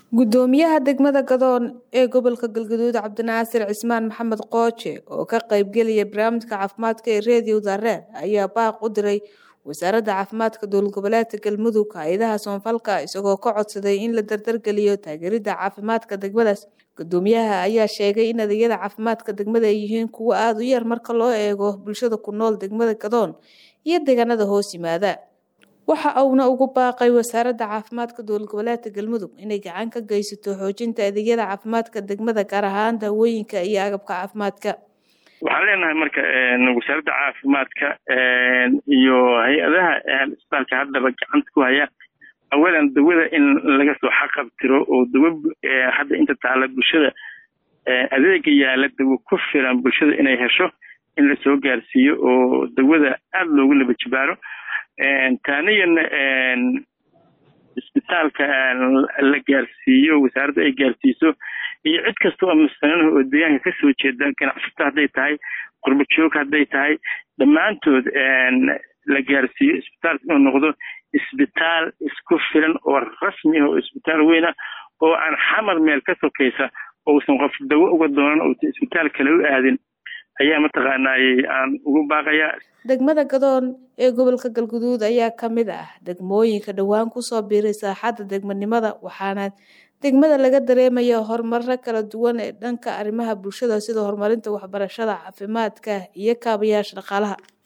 gudoomiyaha degmada gadoon ee gobolka galgaduud cabdinaasir cismaan maxamed qooje oo ka qaybgelaya barnaamijka caafimaadka ee reediyo dareer ayaa baaq u diray wasaaradda caafimaadka dowlad goboleedka galmudug hay-adaha soonfalka isagoo ka codsaday in la dardargeliyo taageerida caafimaadka degmadaas gudoomiyaha ayaa sheegay in adeegyada caafimaadka degmada ay yihiin kuwo aada u yar marka loo eego bulshada ku nool degmada gadoon iyo deegaanada hoos yimaada waxa uuna ugu baaqay wasaaradda caafimaadka dowlad goboleedka galmudug inay gacan ka geysato xoojinta adeegyada caafimaadka degmada gaar ahaan daawooyinka iyo agabka caafimaadka waxaan leenahay marka wasaaradda caafimaadka iyo hay-adaha isbitaalka haddaba gacanta ku haya awalan dawada in laga soo xaqabtiro oo dawo hadda inta taala bulshada adeega yaala dawo ku filan bulshada inay hesho in lasoo gaarsiiyo oo dawada aada loogu laba jibaaro taaniyana isbitaalka la gaarsiiyo wasaaradda ay gaarsiiso iyo cid kasta oo masananaha oo deegaanka kasoo jeeda ganacsato hadday tahay qurba joog hadday tahay dhammaantood la gaarsiiyo isbitaalka inuu noqdo isbitaal isku filan oo rasmi ah oo isbitaal weyna oo aan xamar meel ka sokaysa ousan qof dawo uga doonan ousan isbitaal kale u aadin ayaa mataqaanaayey aan ugu baaqayaa degmada gadoon ee gobolka galguduud ayaa ka mid ah degmooyinka dhowaan kusoo biiray saaxadda degmanimada waxaana degmada laga dareemaya horumarro kala duwan ee dhanka arrimaha bulshada sida horumarinta waxbarashada caafimaadka iyo kaabayaasha dhaqaalaha